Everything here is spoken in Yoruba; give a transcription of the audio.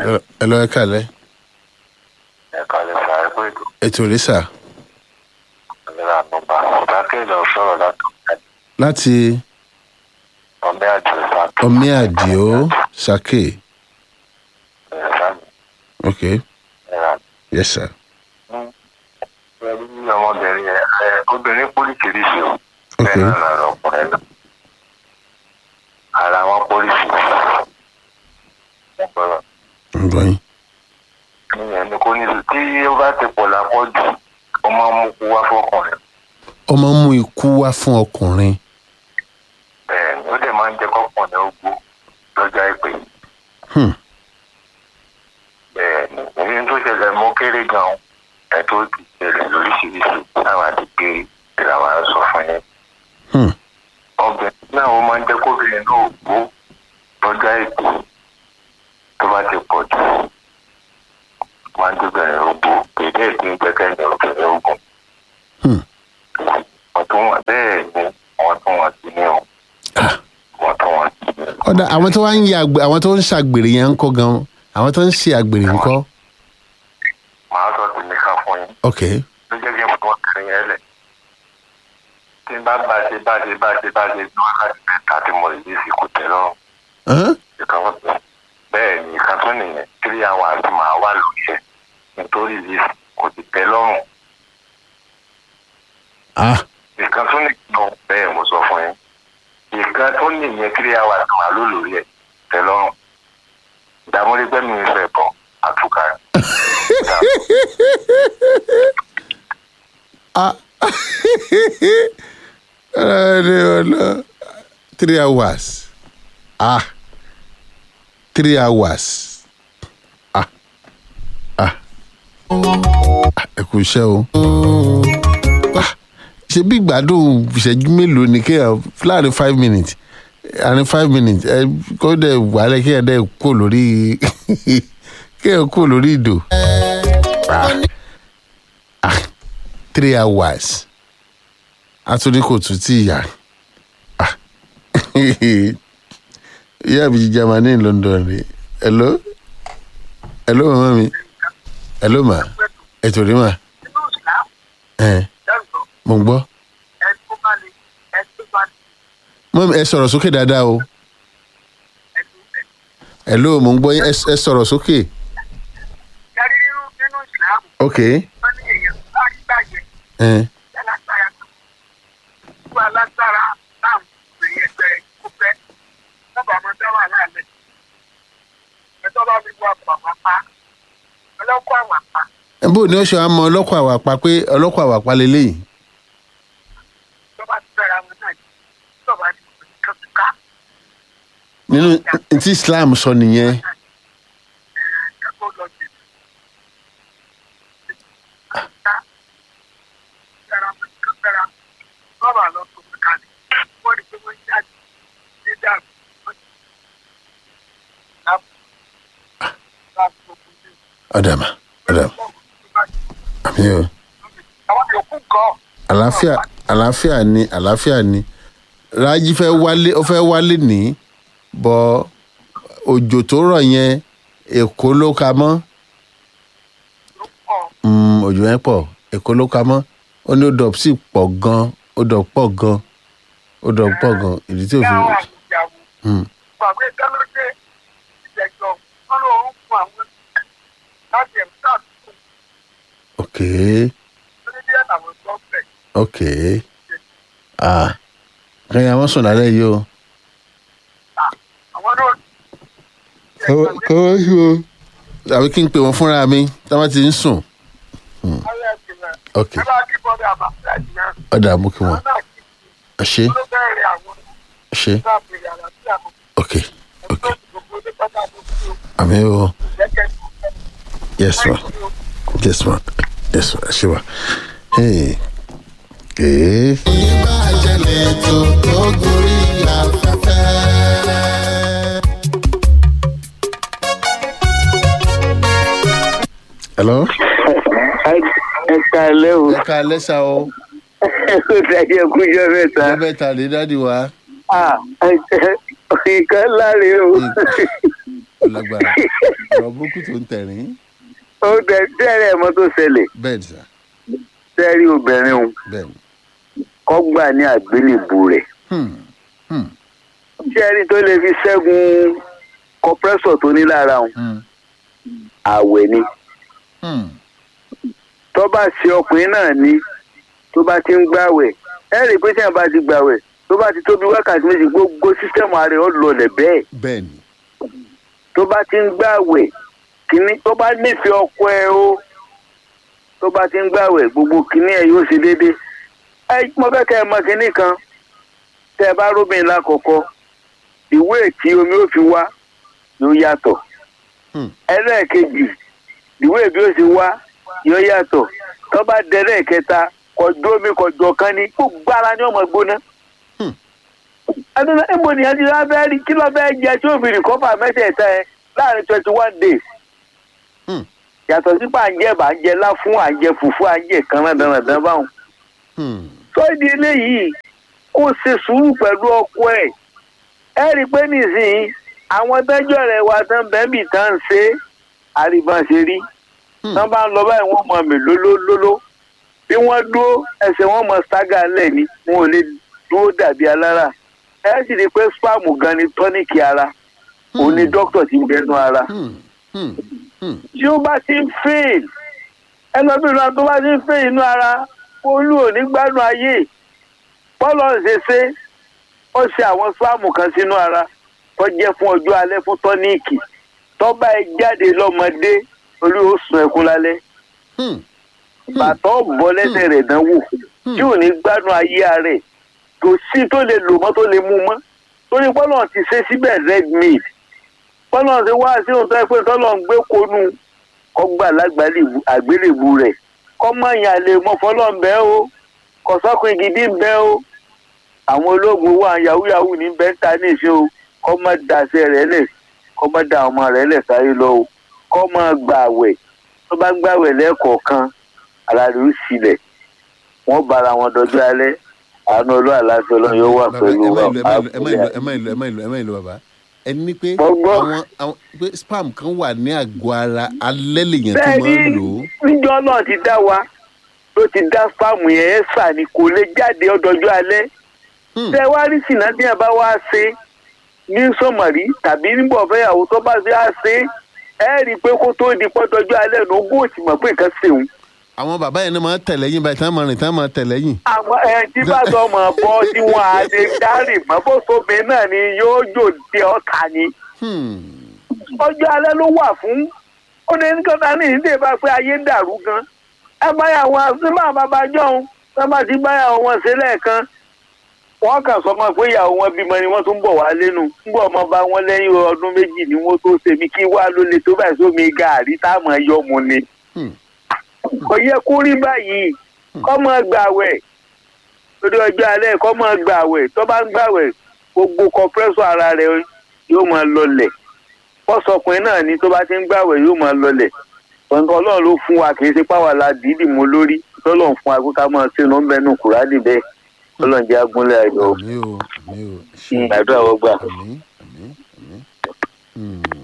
ẹ lọ ẹ kàlẹ́ ẹ̀ka lè fa ẹgbẹ́ ètò ètò rí sà ìlera ànúbà ìdákẹ́jọ sọ̀rọ̀ láti láti ọmọ àjò ìfàkì omi àdìo sake ìrẹsàmì ok ìrà yes sir pẹ̀lú ọmọbìnrin yẹn ẹ obìnrin pólíkìrìsì o Ok. bẹ́ẹ̀ náà lára ọkùnrin náà ara wọn pólísì ọ̀pọ̀lọpọ̀ ń gbọ́ yín ìyẹn ni kò ní sùn tí ó bá ti pọ̀ lápọ̀jù ó máa ń mú kú wá fọkùnrin ó máa ń mú ikú wá fún ọkùnrin bẹ́ẹ̀ ni ó dẹ̀ máa ń jẹ́ kọ́kùnrin ó gbó lọ́jọ́ àìpẹ́ Hmm. bẹ́ẹ̀ ni èyí tó ṣẹlẹ̀ mú kéré gan-an ẹ̀ tó ti ṣẹlẹ̀ lóríṣiríṣi táwọn àti kéré ìlànà sọ fún yẹn Hmm. obìnrin náà ó máa ń jẹ́ kóbìnrin náà gbó lọ́jọ́ àìpẹ́ tó bá ti pọ̀ jù máa ń dúbẹ̀rẹ̀ ogbó kéde ìpín gbẹ́kẹ̀lé obìnrin ogun Hmm. wọ́n tún wọ́n bẹ́ẹ̀ ni wọ́n tún wọ́n sí ní o Ah. wọ́n tún wọ́n sí ní o. ọ̀dà àwọn tó wá ń ya àgbè àwọn tó ń ṣàgbèrè yẹn ń kọ́ gan àwọn tó ń ṣe àgbèrè ń kọ́ màá sọ tèmi kan fún yín ok ló jẹ́ kí n fún ọkùnrin yẹn lẹ̀ tí n bá bá ṣe bá ṣe bá ṣe bá ṣe ní wákàtí mẹ́ta tí mo lè fi kò tẹ́ lọ́rùn Hàn? ìkan fún mi bẹ́ẹ̀ ni ìkan tún nìyẹn three hours máa wà lórí ẹ̀ nítorí yìí kò ti tẹ́ lọ́rùn ah ìkan tún nìyẹn bẹ́ẹ̀ mo sọ fún yín ìkan tún nìyẹn three hours máa lò lórí ẹ̀ tẹ́ lọ́rùn ìdààmúrí gbẹ́mí ìfẹ́ bọ̀ àtúkà ah ẹni ọ̀nà three hours ah three hours ah ah Ah, ẹ kú iṣẹ́ o Ah, ṣe bí gbádùn ìṣẹ́jú mélòó ni kéèyàn láàrin five minutes àárín five minutes ẹ kó dẹ̀ wálé kéèyàn dẹ̀ kó lórí kéèyàn kó lórí ìdò ah ah three hours atúndí kò tún tí ìyá ah ìyá mi germany london rè hello hello mama mi hello ma ètò rí ma nínú ìsìlámù ẹ lẹ́rù mo ń gbọ́ ẹni tó bá lè ẹni tó bá lè mọ́mi ẹ sọ̀rọ̀ sókè dáadáa o ẹni tó bẹ̀. hello mo ń gbọ́ yín ẹ ẹ sọ̀rọ̀ sókè Yàrí nínú nínú ìsìlámù ok wọ́n ní èèyàn tó bá rí bàjẹ́ ẹ lálágbára kan. Wọ́n alágbára láàmú ìrìn ẹgbẹ́ rẹ̀ kó fẹ́. Wọ́n bá ọmọ dáwà láàlẹ́. Ẹ̀tọ́ bá fi wọ àpò àpapá. Ọlọ́kọ̀ àwàpá. ẹ bó ni ó ṣe wá mọ ọlọ́kọ̀ àwàpá pé ọlọ́kọ̀ àwàpá lélẹ́yìn Tó bá ti fẹ́ra wọn náà yìí. Tó bá ti pè é kọ́tùká. nínú tí islam sọ nìyẹn Ẹ̀ẹ́dẹ́gbọ́ lọ jẹ. Kọ́tùká. Fẹ́ra wọn kọ́ fẹ́ra. Wọ́n bá lọ tó fi kalẹ̀. Wọ́n rí pé wọ́n jáde. Ní dàbí. Wọ́n ti láàbù. Láàbù tó kù sí. ọ̀dàmà ọ̀dàmà àmì o Àwọn yòókù gan. àlàáfíà àlàáfíà ni àlàáfíà ni rájí fẹ́ wálé ó fẹ́ wálé ní bọ òjò tó rọ̀ yẹn èkó ló ka mọ́ ló pọ̀. Mm, òjò yẹn pọ̀ èkó ló ka mọ́ ó ní ó dọ̀ sí pọ̀ gan ó dọ̀ pọ̀ gan ó dọ̀ pọ̀ gan ìdí tí ò fi Yàrá àwùjáwù. Mm, Gbàgbé dálódé ìjẹ̀jọ́ wọn ló ń fún àwọn láti ẹ̀mí sàdúgbò ok lórí díẹ̀ làwọn tó ń bẹ̀. ok ah kẹ́yìn àwọn sùn lálẹ́ yìí o. Àwọn náà kọ́wọ́ sí o. àbí kí n pè wọ́n fúnra mi tí wọ́n ti ń sùn. ọ̀rẹ́ ẹ̀sìn rẹ̀. ok Ẹ bá kí bọ́dọ̀ àbáfẹ́ àjùmọ̀. ọ̀dà mú kí wọ́n Àwọn náà kì í ẹ ṣe ló bẹ̀rẹ̀ àwọn ẹ ṣe náà bèrè àlàáfíà kò ok ok tó gbogbo ní pátá tó kú o. àmì o Jẹ́kẹ́ yes ma yes ma yes ma ẹ ṣe wa. Hey. Hey. ìbàjẹ́lẹ̀ tó tó gorí afẹ́fẹ́. hello. ẹ káalẹ́ o ẹ ká lẹ́sà o ó dájẹ́ kújọ́ mẹ́ta lẹ́bẹ̀ẹ́ ta lè dáàdi wa. Ah, nǹkan láre o lágbára ọ̀rọ̀ burúkú tó ń tẹ̀rín ó dẹ tẹ́rẹ̀ mọ́ tó ṣẹlẹ̀ bẹ́ẹ̀ ni sà tẹ́rí obìnrin òun bẹ́ẹ̀ ni. kọ́ gbà ní àgbélébù rẹ̀ Hmm, hmm, tẹ́rí tó lè fi ṣẹ́gun kọ́pẹ́sọ̀ tó ní lára òun hmm, àwẹ̀ ni hmm. tó bá ṣe ọkùnrin náà ní tó bá ti ń gbàwẹ̀ ẹ rí i pé tí wọn bá ti gbàwẹ̀ tó bá ti tóbi wákàtí méjì gbogbo sísẹ́mù ara ẹ̀ ó lọlẹ̀ bẹ́ẹ̀ bẹ́ẹ̀ ni tó bá ti ń gbàwẹ̀ kínní tó bá nífẹ̀ẹ́ ọkọ ẹ o tó bá ti ń gbàwẹ̀ gbogbo kínní ẹ yóò ṣe déédéé ẹ mo fẹ́ kẹ́ ẹ mọ kínní kan tẹ́ ẹ bá róbìn lákọ̀ọ́kọ́ ìwé tí omi ó fi wá yóò yàtọ̀ Hmm. ẹlẹ́ẹ̀kejì ìwé bí ó ṣe wá yóò yàtọ̀ tó bá dẹ́rẹ́ kẹta kọjú omi kọjú ọ̀kan ní gbogbo ara ni ọmọ gbóná. Hmm. ẹnu ẹ̀mọ nìyẹn ti rá bẹ́ẹ̀ rí kí ló bẹ́ẹ̀ jẹ tí òfin rìkọ́fà mẹ́tẹ̀ẹ̀ta ẹ láàrin twenty one days. Hmm. yàtọ̀ sí pé à ń jẹ bá ń jẹ láfún à ń jẹ fùfú à ń jẹ kan náà dandan báwọn. Hmm, tó di eléyìí kó ṣe sùúrù pẹ̀lú ọkọ ẹ̀ ẹ rí i pé nísìnyí àwọn tẹ́jọ́ rẹ̀ wà tán bẹ́ẹ̀bì tán ń ṣe àríbọn ṣe rí hmm. tán bá ń lọ báyìí wọ́n mọ mi lólólóló bí wọ́n dúró ẹsẹ̀ wọn mọ ṣágà lẹ̀ ni wọn ò lè dúró dàbí alára ẹ sì rí i pé spam gan ni tọ́níkì ara òun ni dókítà ti ń bẹnu ara Hmm, hmm, hmm. tí ó bá ti ń fail ẹlọ́bìnrin tó bá ti ń fail inú ara olú ò ní gbádùn ayé bọ́ọ̀lù ṣe ṣe ó ṣe àwọn spam kan sínú ara tó jẹ́ fún ọjọ́ alẹ́ fún tọ́níìkì tó bá ẹ jáde lọ́mọdé olú ó sùn ẹkún lálẹ́ Hmm, bàtọ́ bọ́ lẹ́sẹ̀ rẹ̀ dánwò tí ò ní gbádùn ayé rẹ̀ kò sí tó lè lò mọ́ tó lè mú mọ́ torí bọ́ọ̀lù ti ṣe síbẹ̀ red meat bọ́ọ̀lù ti wá sí òótọ́ pé tọ́lọ̀ ń gbé konú kọ́gbà lágbàlẹ̀ àgbélébù rẹ̀ kọ́mọ yàn lè mọ fọlọ́ǹbẹ́ o kọ̀sọ́kùn gidi ń bẹ́ o àwọn ológun wà yahoo yahoo ní bẹ́ńtà nìṣó o kọ́mọ daṣẹ́ rẹ̀ lẹ̀ kọ́mọ da ọmọ rẹ̀ lẹ̀ sáyé lọ o kọ́mọ gbàwẹ̀ tó bá gbàwẹ̀ lẹ́ẹ̀kọ̀ọ̀kan aláàrẹ ó sílẹ̀ wọ́n bára wọn dọjọ́ alẹ́ àánú olú àlàáfíà ọlọ́run yóò wà Bàbá, pẹ̀lú ẹ má wa ìlú, ẹ má ìlú, ẹ má ìlú, ẹ má ìlú, ẹ má ìlú, bàbá ẹni ní pé Mo gbọ́. àwọn àwọn pé spam kan wà ní àgọ́ ara alẹ́ lèèyàn tó bẹ́ẹ̀ máa ń ni lò ó. níjọ́ náà ti dá wa ló ti dá spam yẹn ẹ̀ sà ni kò lè jáde ọdọọjọ́ alẹ́ Hmm, tẹ wá rí sìnà tí yẹn bá wá ṣe ní sọmọrí tàbí nígbà fẹ́yàwó tó bá ṣe á ṣe ẹ rí i pé kó tó di pọ́tọ́jọ́ alẹ́ ní ogún òtí mọ̀ pé nǹkan ṣeun àwọn bàbá yẹn náà máa ń tẹ̀lé yín báyìí tí wọ́n máa rìn tí wọ́n máa tẹ̀lé yín. àwọn ẹ tí bá sọ ọmọ bọ́ tí wọ́n á lè dárì mọ́ bó sobe náà ni yóò jò dé ọ̀tá ni Hmm, ọjọ́ alẹ́ ló wà fún ó ní nǹkan ní ìdílé bá pé ayé dàrú gan ẹ báyà wọn sí máa bàbá jọ̀hún ẹ bá ti báyà wọn ṣe lẹ́ẹ̀kan wọ́n kàn sọ ma pé ìyàwó wọn bímọ ni wọ́n tún bọ̀ wá lẹ́nu nígbà ọmọ bá wọn lẹ́yìn ọdún méjì ni wọ́n tó ṣe mí kí wá ló le tó báyìí sómi gàárì táwọn ẹyọ mu ni hmm, kò yẹ kó rí báyìí kọ́ mọ́ gbàwẹ̀ lórí ọjọ́ alẹ́ kọ́ mọ́ gbàwẹ̀ tó bá ń gbàwẹ̀ gbogbo kọpẹ́sọ̀ ara rẹ̀ yóò máa lọlẹ̀ fọ́sọkùnrin náà ni tó bá ti ń gbàwẹ̀ yóò máa lọlẹ̀ ọ̀nà ọlọ́run ló fún wa kì í ṣe páwà la dìídì mú lórí tọ́lọ́run fún wa pé ká máa ṣe ló ń bẹnu kùrádì bẹ́ẹ̀ ọlọ́run jẹ́ agúnlẹ̀ ayọ̀ àmì o àmì o ṣe àdúrà wọ́n gbà. àmì àmì àmì. Hmm.